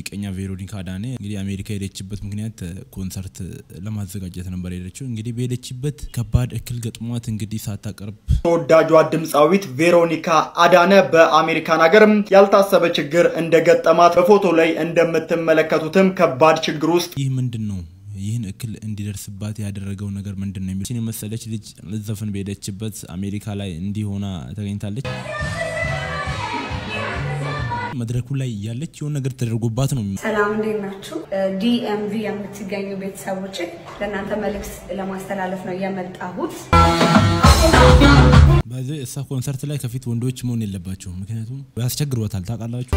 ሙዚቀኛ ቬሮኒካ አዳኔ እንግዲህ አሜሪካ የሄደችበት ምክንያት ኮንሰርት ለማዘጋጀት ነበር የሄደችው። እንግዲህ በሄደችበት ከባድ እክል ገጥሟት እንግዲህ ሳታቀርብ ተወዳጇ ድምፃዊት ቬሮኒካ አዳነ በአሜሪካን ሀገርም ያልታሰበ ችግር እንደገጠማት በፎቶ ላይ እንደምትመለከቱትም ከባድ ችግር ውስጥ ይህ ምንድን ነው ይህን እክል እንዲደርስባት ያደረገው ነገር ምንድን ነው የሚል የመሰለች ልጅ ልዘፍን በሄደችበት አሜሪካ ላይ እንዲህ ሆና ተገኝታለች። መድረኩ ላይ እያለች የሆነ ነገር ተደርጎባት ነው። ሰላም እንዴት ናችሁ? ዲኤምቪ የምትገኙ ቤተሰቦች ለእናንተ መልእክት ለማስተላለፍ ነው የመጣሁት። በዚህ እሳ ኮንሰርት ላይ ከፊት ወንዶች መሆን የለባቸው፣ ምክንያቱም ያስቸግሯታል። ታውቃላችሁ።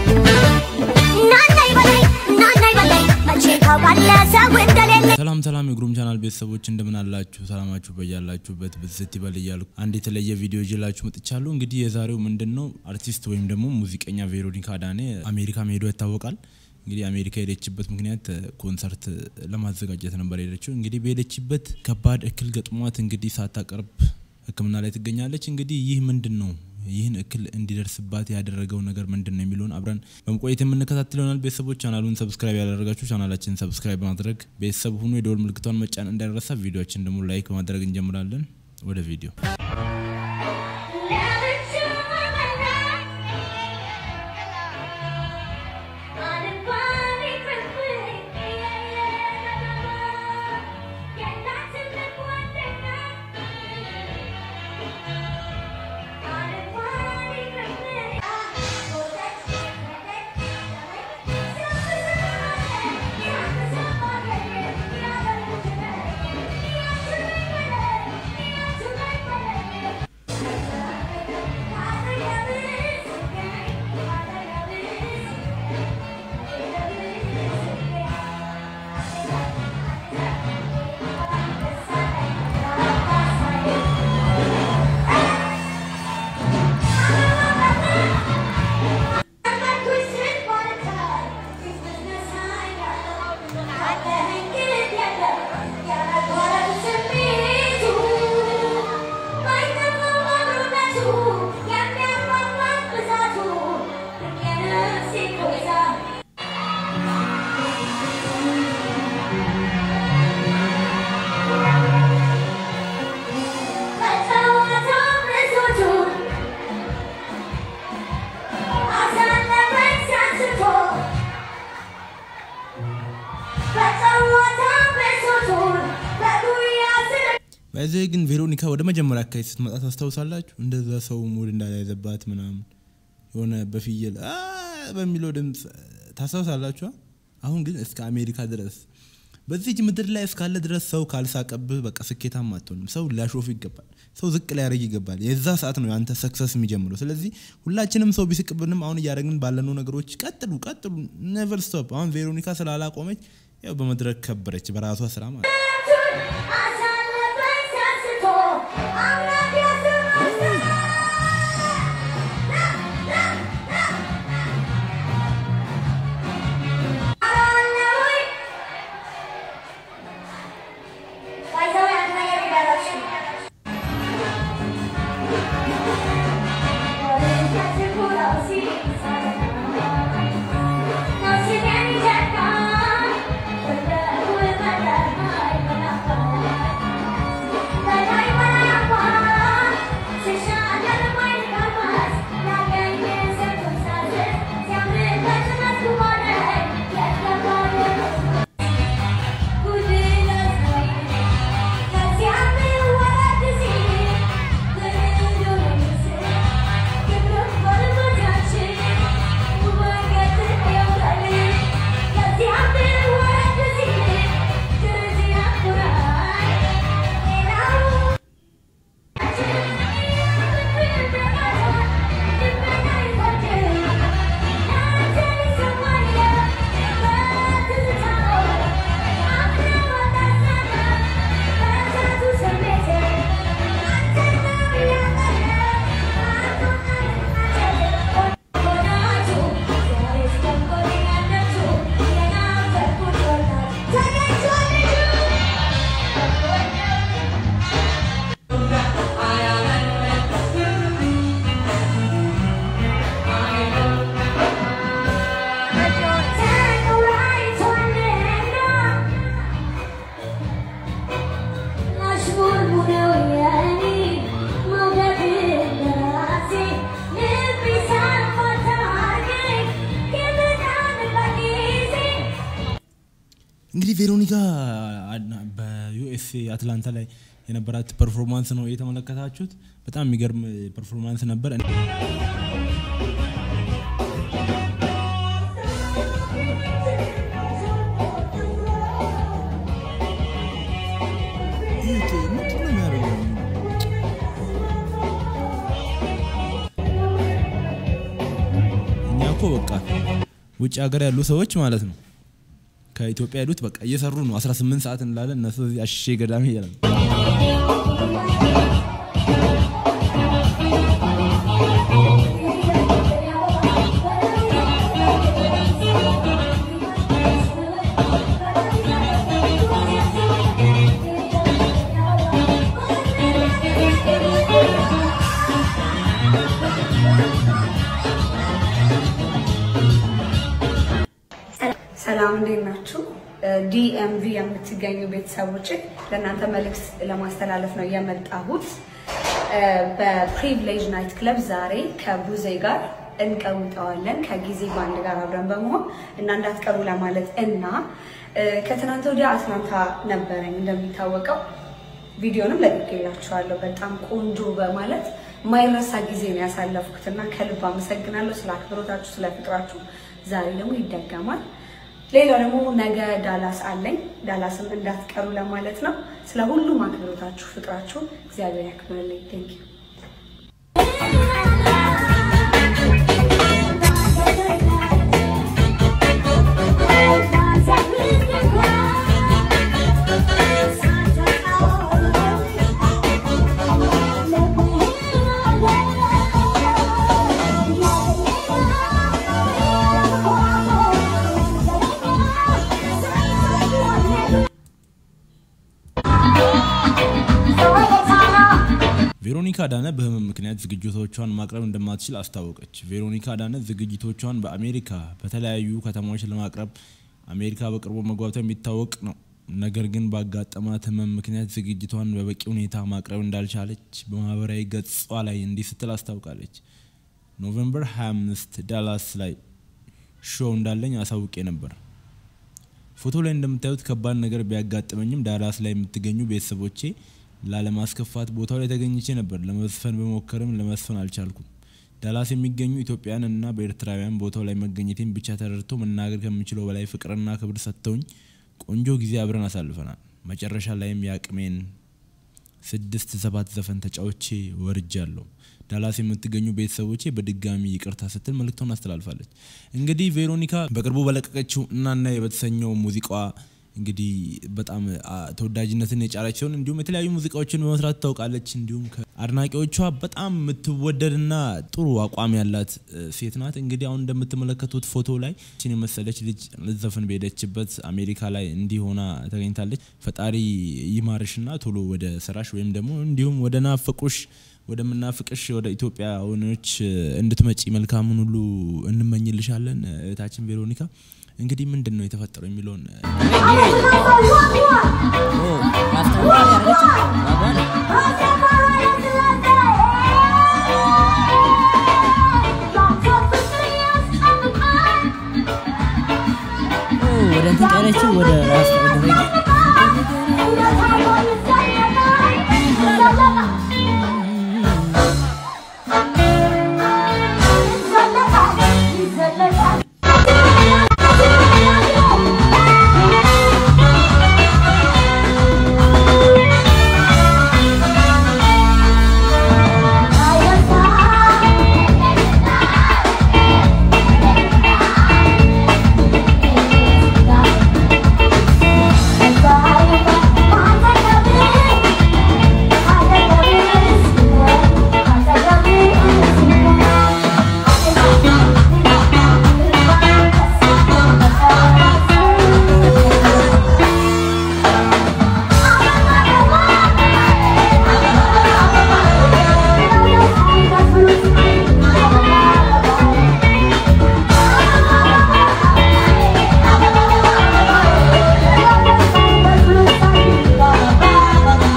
ሰላም ሰላም፣ የግሩም ቻናል ቤተሰቦች እንደምን አላችሁ? ሰላማችሁ በያላችሁበት ብዝት ይበል እያልኩ አንድ የተለየ ቪዲዮ ይዤላችሁ መጥቻለሁ። እንግዲህ የዛሬው ምንድን ነው አርቲስት ወይም ደግሞ ሙዚቀኛ ቬሮኒካ አዳኔ አሜሪካ መሄዷ ይታወቃል። እንግዲህ አሜሪካ የሄደችበት ምክንያት ኮንሰርት ለማዘጋጀት ነበር የሄደችው። እንግዲህ በሄደችበት ከባድ እክል ገጥሟት እንግዲህ ሳታቀርብ ሕክምና ላይ ትገኛለች። እንግዲህ ይህ ምንድን ነው ይህን እክል እንዲደርስባት ያደረገው ነገር ምንድን ነው የሚለውን አብረን በመቆየት የምንከታተል ይሆናል። ቤተሰቦች ቻናሉን ሰብስክራይብ ያላደረጋችሁ ቻናላችን ሰብስክራይብ በማድረግ ቤተሰብ ሁኑ። የደወል ምልክቷን መጫን እንዳይረሳ። ቪዲዮችን ደግሞ ላይክ በማድረግ እንጀምራለን። ወደ ቪዲዮ በዚህ ግን ቬሮኒካ ወደ መጀመሪያ አካባቢ ስትመጣ ታስታውሳላችሁ? እንደዛ ሰው ሙድ እንዳልያዘባት ምናምን የሆነ በፍየል አ በሚለው ድምፅ ታስታውሳላችሁ? አሁን ግን እስከ አሜሪካ ድረስ በዚች ምድር ላይ እስካለ ድረስ ሰው ካልሳቀብህ በቃ ስኬታማ አትሆንም። ሰው ሊያሾፍ ይገባል። ሰው ዝቅ ሊያደርግ ይገባል። የዛ ሰዓት ነው የአንተ ሰክሰስ የሚጀምረው። ስለዚህ ሁላችንም ሰው ቢስቅብንም አሁን እያደረግን ባለነው ነገሮች ቀጥሉ፣ ቀጥሉ፣ ኔቨር ስቶፕ። አሁን ቬሮኒካ ስላላቆመች ያው በመድረክ ከበረች በራሷ ስራ ማለት ነው። Thank you. እንግዲህ ቬሮኒካ በዩኤስኤ አትላንታ ላይ የነበራት ፐርፎርማንስ ነው የተመለከታችሁት። በጣም የሚገርም ፐርፎርማንስ ነበር። እኛ እኮ በቃ ውጭ ሀገር ያሉ ሰዎች ማለት ነው ከኢትዮጵያ ያሉት በቃ እየሰሩ ነው። 18 ሰዓት እንላለን እነሱ እዚህ አሽሼ ገዳሜ ይላል። ሰላም እንዴት ናችሁ? ዲኤምቪ የምትገኙ ቤተሰቦች ለእናንተ መልእክት ለማስተላለፍ ነው የመጣሁት። በፕሪቪሌጅ ናይት ክለብ ዛሬ ከቡዜ ጋር እንቀውጠዋለን ከጊዜ ባንድ ጋር አብረን በመሆን እና እንዳትቀሩ ለማለት እና ከትናንት ወዲያ አትላንታ ነበረኝ እንደሚታወቀው ቪዲዮንም ለቅቄላችኋለሁ። በጣም ቆንጆ በማለት ማይረሳ ጊዜ ነው ያሳለፍኩት እና ከልብ አመሰግናለሁ ስለ አክብሮታችሁ፣ ስለ ፍቅራችሁ። ዛሬ ደግሞ ይደገማል። ሌላው ደግሞ ነገ ዳላስ አለኝ። ዳላስም እንዳትቀሩ ለማለት ነው። ስለ ሁሉም አክብሮታችሁ፣ ፍቅራችሁ እግዚአብሔር ያክብርልኝ። ቴንክ ዩ ቬሮኒካ አዳነ በህመም ምክንያት ዝግጅቶቿን ማቅረብ እንደማትችል አስታወቀች። ቬሮኒካ አዳነ ዝግጅቶቿን በአሜሪካ በተለያዩ ከተማዎች ለማቅረብ አሜሪካ በቅርቡ መግባቷ የሚታወቅ ነው። ነገር ግን ባጋጠማት ህመም ምክንያት ዝግጅቷን በበቂ ሁኔታ ማቅረብ እንዳልቻለች በማህበራዊ ገጿ ላይ እንዲህ ስትል አስታውቃለች። ኖቬምበር 25 ዳላስ ላይ ሾው እንዳለኝ አሳውቄ ነበር። ፎቶ ላይ እንደምታዩት ከባድ ነገር ቢያጋጥመኝም ዳላስ ላይ የምትገኙ ቤተሰቦቼ ላለማስከፋት ቦታው ላይ ተገኝቼ ነበር። ለመዝፈን በሞከርም ለመስፈን አልቻልኩም። ዳላስ የሚገኙ ኢትዮጵያን እና በኤርትራውያን ቦታው ላይ መገኘቴን ብቻ ተረድቶ መናገር ከምችለው በላይ ፍቅርና ክብር ሰጥተውኝ ቆንጆ ጊዜ አብረን አሳልፈናል። መጨረሻ ላይም የአቅሜን ስድስት ሰባት ዘፈን ተጫውቼ ወርጃለሁ። ዳላስ የምትገኙ ቤተሰቦቼ በድጋሚ ይቅርታ ስትል መልእክቷን አስተላልፋለች። እንግዲህ ቬሮኒካ በቅርቡ በለቀቀችው እናና በተሰኘው ሙዚቃዋ እንግዲህ በጣም ተወዳጅነትን የጫረች ሲሆን እንዲሁም የተለያዩ ሙዚቃዎችን በመስራት ታውቃለች። እንዲሁም ከአድናቂዎቿ በጣም የምትወደድና ጥሩ አቋም ያላት ሴት ናት። እንግዲህ አሁን እንደምትመለከቱት ፎቶ ላይ ችን የመሰለች ልጅ ልትዘፍን በሄደችበት አሜሪካ ላይ እንዲህ ሆና ተገኝታለች። ፈጣሪ ይማርሽና ቶሎ ወደ ስራሽ ወይም ደግሞ እንዲሁም ወደ ናፈቁሽ ወደምናፍቅሽ ወደ ኢትዮጵያ ወኖች እንድትመጪ መልካሙን ሁሉ እንመኝልሻለን እህታችን ቬሮኒካ። እንግዲህ ምንድን ነው የተፈጠረው የሚለውን ወደ እንትን ቀረችው ወደ ራስ ወደ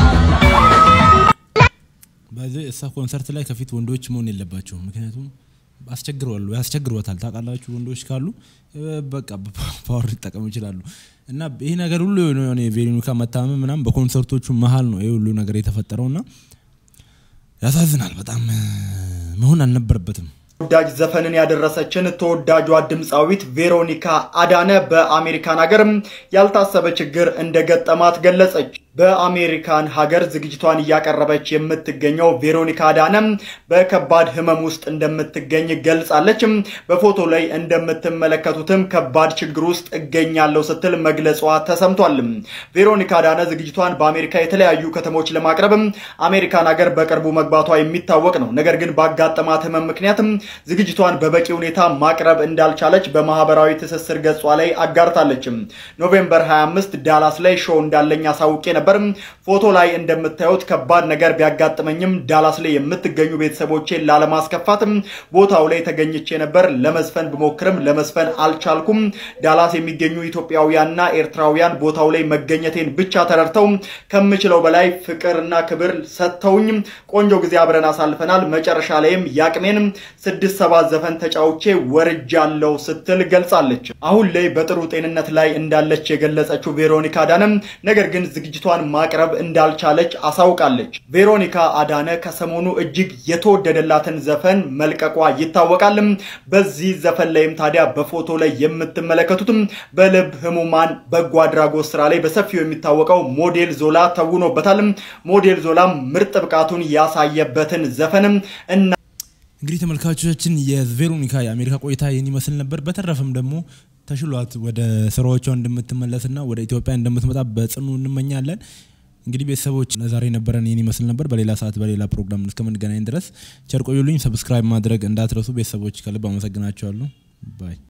በዚህ እሳ ኮንሰርት ላይ ከፊት ወንዶች መሆን የለባቸውም። ምክንያቱም አስቸግረዋሉ ያስቸግሯታል። ታውቃላችሁ ወንዶች ካሉ በቃ ፓወር ሊጠቀሙ ይችላሉ። እና ይህ ነገር ሁሉ የሆነ የቬሮኒካ መታመም ምናምን በኮንሰርቶቹ መሀል ነው ይህ ሁሉ ነገር የተፈጠረው እና ያሳዝናል። በጣም መሆን አልነበረበትም። ተወዳጅ ዘፈንን ያደረሰችን ተወዳጇ ድምፃዊት ቬሮኒካ አዳነ በአሜሪካን ሀገር ያልታሰበ ችግር እንደገጠማት ገለጸች። በአሜሪካን ሀገር ዝግጅቷን እያቀረበች የምትገኘው ቬሮኒካ አዳነ በከባድ ሕመም ውስጥ እንደምትገኝ ገልጻለች። በፎቶ ላይ እንደምትመለከቱትም ከባድ ችግር ውስጥ እገኛለሁ ስትል መግለጿ ተሰምቷል። ቬሮኒካ አዳነ ዝግጅቷን በአሜሪካ የተለያዩ ከተሞች ለማቅረብ አሜሪካን ሀገር በቅርቡ መግባቷ የሚታወቅ ነው። ነገር ግን ባጋጠማት ሕመም ምክንያት ዝግጅቷን በበቂ ሁኔታ ማቅረብ እንዳልቻለች በማህበራዊ ትስስር ገጿ ላይ አጋርታለች። ኖቬምበር 25 ዳላስ ላይ ሾው እንዳለኝ አሳውቄ ነበር። ፎቶ ላይ እንደምታዩት ከባድ ነገር ቢያጋጥመኝም ዳላስ ላይ የምትገኙ ቤተሰቦቼን ላለማስከፋትም ቦታው ላይ ተገኝቼ ነበር። ለመዝፈን ብሞክርም ለመዝፈን አልቻልኩም። ዳላስ የሚገኙ ኢትዮጵያውያንና ኤርትራውያን ቦታው ላይ መገኘቴን ብቻ ተረድተው ከምችለው በላይ ፍቅርና ክብር ሰጥተውኝ ቆንጆ ጊዜ አብረን አሳልፈናል። መጨረሻ ላይም ያቅሜን ስድስት ሰባት ዘፈን ተጫውቼ ወርጃለሁ ስትል ገልጻለች። አሁን ላይ በጥሩ ጤንነት ላይ እንዳለች የገለጸችው ቬሮኒካ አዳነ ነገር ግን ዝግጅቷን ማቅረብ እንዳልቻለች አሳውቃለች። ቬሮኒካ አዳነ ከሰሞኑ እጅግ የተወደደላትን ዘፈን መልቀቋ ይታወቃል። በዚህ ዘፈን ላይም ታዲያ በፎቶ ላይ የምትመለከቱትም በልብ ህሙማን በጎ አድራጎት ስራ ላይ በሰፊው የሚታወቀው ሞዴል ዞላ ተውኖበታል። ሞዴል ዞላም ምርጥ ብቃቱን ያሳየበትን ዘፈንም እና እንግዲህ ተመልካቾቻችን የቬሮኒካ የአሜሪካ ቆይታ ይህን ይመስል ነበር። በተረፈም ደግሞ ተሽሏት ወደ ስራዎቿ እንደምትመለስና ወደ ኢትዮጵያ እንደምትመጣ በጽኑ እንመኛለን። እንግዲህ ቤተሰቦች ለዛሬ ነበረን ይህን ይመስል ነበር። በሌላ ሰዓት በሌላ ፕሮግራም እስከምንገናኝ ድረስ ቸር ቆዩልኝ። ሰብስክራይብ ማድረግ እንዳትረሱ ቤተሰቦች፣ ከልብ አመሰግናቸዋለሁ። ባይ